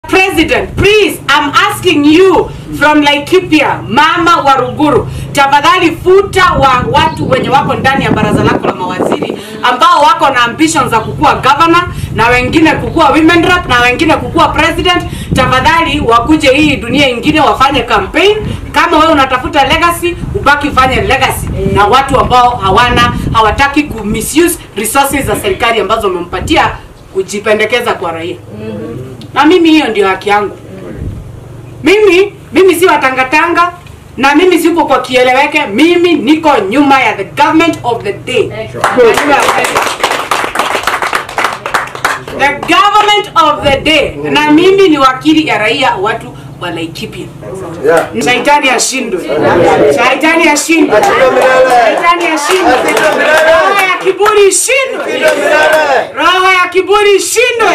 President, please, I'm asking you from Laikipia, mama wa Ruguru, tafadhali futa wa watu wenye wako ndani ya baraza lako la mawaziri ambao wako na ambitions za kukuwa governor na wengine kukuwa women rep na wengine kukuwa president. Tafadhali wakuje hii dunia ingine wafanye campaign. Kama wewe unatafuta legacy, ubaki ufanye legacy na watu ambao hawana hawataki ku misuse resources za serikali ambazo umempatia kujipendekeza kwa raia na mimi hiyo ndio haki yangu. Mimi mimi si watangatanga na mimi sipo kwa kieleweke. Mimi niko nyuma ya the government of the day. The government of the day, na mimi ni wakili ya raia watu wa Laikipia. Yeah. Shaitani ashindwe, shaitani ashindwe, shaitani ashindwe, roho ya kiburi ishindwe, roho ya kiburi ishindwe.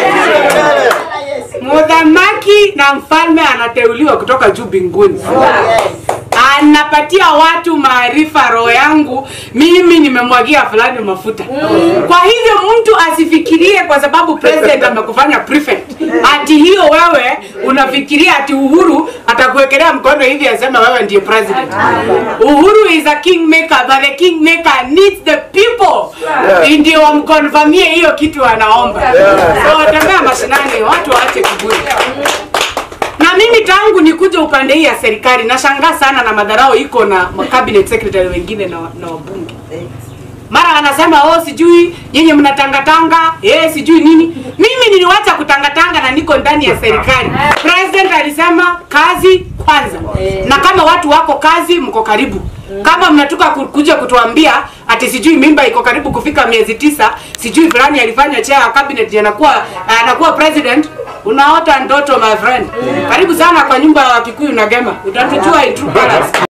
Mudhamaki na mfalme anateuliwa kutoka juu mbinguni, anapatia watu maarifa. Roho yangu mimi nimemwagia fulani mafuta. Kwa hivyo mtu asifikirie kwa sababu president amekufanya prefect, ati hiyo wewe unafikiria ati Uhuru atakuwekelea mkono hivi aseme wewe ndiye president. Uhuru is a king maker, but the king maker needs the people ndio wamkonfamie hiyo kitu anaomba. So tembea mashinani, watu waache kiburi. Na mimi tangu nikuja upande hii ya serikali nashangaa sana na madharau iko na ma- cabinet secretary wengine na, na wabunge. Mara anasema oh, sijui nyinyi mnatangatanga eh, sijui nini. Mimi niliwacha kutangatanga na niko ndani ya serikali. President alisema kazi kwanza, na kama watu wako kazi, mko karibu. Kama mnatoka ku- kuja kutuambia ati sijui mimba iko karibu kufika miezi tisa, sijui fulani alifanya chair ya cabinet ndiye anakuwa anakuwa president, unaota ndoto my friend. Karibu sana kwa nyumba ya Wakikuyu na Gema, utatujua in true colors.